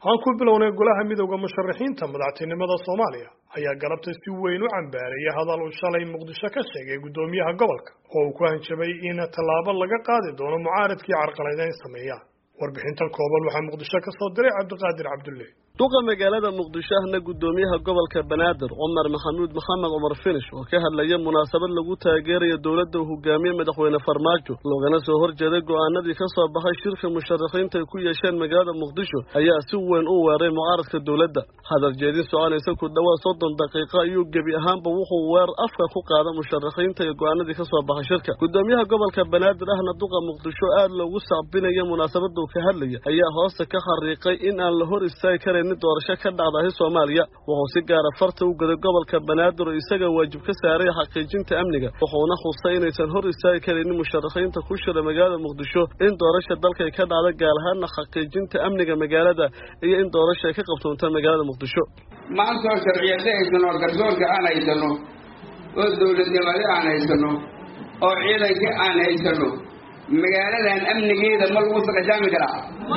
aan ku bilownay golaha midowda musharaxiinta madaxtinimada soomaaliya ayaa galabta si weyn u cambaareeyay hadal uu shalay muqdisho ka sheegay guddoomiyaha gobolka oo uu ku hanjabay in tallaabo laga qaadi doono mucaaradkii carqaladeyn sameeya warbixintan kooban waxaa muqdisho ka soo diray cabdiqaadir cabdulle duqa magaalada muqdisho ahna guddoomiyaha gobolka banaadir cumar maxamuud maxamed cumar finish oo ka hadlaya munaasabad lagu taageerayo dowladda uu hogaamiye madaxweyne farmaajo loogana soo horjeeday go'aanadii ka soo baxay shirka musharaxiinta ay ku yeesheen magaalada muqdisho ayaa si weyn u weeray mucaaradka dowladda hadal jeedin soconaysa ku dhowaad soddon daqiiqo ayuu gebi ahaanba wuxuu weer afka ku qaada musharaxiinta iyo go'aanadii ka soo baxay shirka guddoomiyaha gobolka banaadir ahna duqa muqdisho aad loogu sacbinaya munaasabada uu ka hadlaya ayaa hoosta ka xariiqay in aan la hor istaagi karan doorasho ka dhacdahay soomaaliya wuxuu si gaara farta u gaday gobolka banaadir oo isaga waajib ka saaray xaqiijinta amniga wuxuuna xusay inaysan hor istaagi karaynin musharaxiinta ku shira magaalada muqdisho in doorasha dalkay ka dhacda gaar ahaana xaqiijinta amniga magaalada iyo in doorasha ay ka qabtoonta magaalada muqdisho maantoo sharciyada haysano oo garsoorka aan haysano oo dowladnimada aan haysano oo ciidanka aan haysano magaaladan amnigeeda ma lagu saqajaami karaa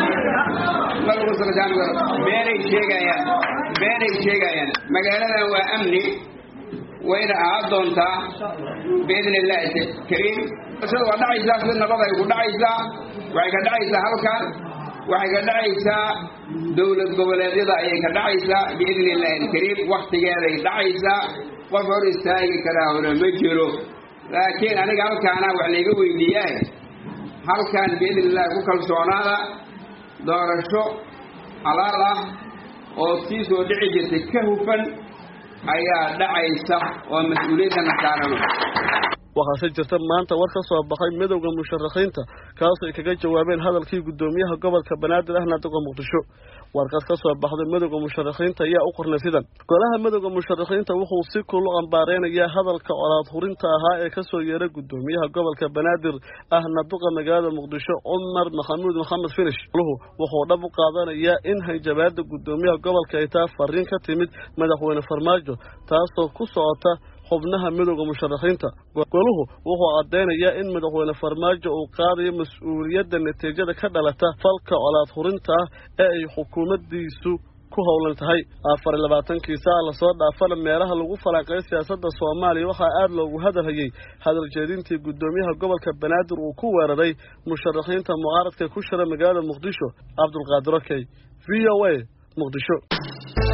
ma lagu saqajaami karo beenay sheegayaan beenay sheegayaan magaaladan waa amni wayna ahaan doontaa biidni illaahi kariim doorashada waa dhacaysaa si nabad ay ku dhacaysaa waxay ka dhacaysaa halkan waxay ka dhacaysaa dowlad goboleedyada ayay ka dhacaysaa biidni illaahi alkariim waktigeeday dhacaysaa qof hor istaagi karaa hore ma jiro laakiin aniga halkaana wax layga weydiiyaa halkan biidni illaahi ku kalsoonaada doorasho xalaal ah oo sii soo dhici jirtay ka hufan ayaa dhacaysa oo mas-uuliyaddana saarano waxaase jirta maanta war ka soo baxay midowda musharaxiinta kaasoo ay kaga jawaabeen hadalkii guddoomiyaha gobolka banaadir ahna duqa muqdisho warqad ka soo baxday midowda musharaxiinta ayaa u qornay sidan golaha midowda musharaxiinta wuxuu si kulu ambaareynaya hadalka colaad hurinta ahaa ee kasoo yeeray guddoomiyaha gobolka banaadir ahna duqa magaalada muqdisho cumar maxamuud maxamed finish luhu wuxuu dhab u qaadanayaa in hanjabaada guddoomiyaha gobolka ay taa fariin ka timid madaxweyne farmaajo taasoo ku socota xubnaha midowda musharaxiinta goluhu wuxuu caddeynayaa in madaxweyne farmaajo uu qaadayo mas-uuliyadda natiijada ka dhalata falka colaad hurinta ah ee ay xukuumaddiisu ku howlan tahay afar iyo labaatankii saac lasoo dhaafana meelaha lagu falanqeey siyaasadda soomaaliya waxaa aada loogu hadalhayey hadal jeedintii guddoomiyaha gobolka banaadir uu ku weeraray musharaxiinta mucaaradka ku shira magaalada muqdisho cabdulqaadir okey v o a muqdisho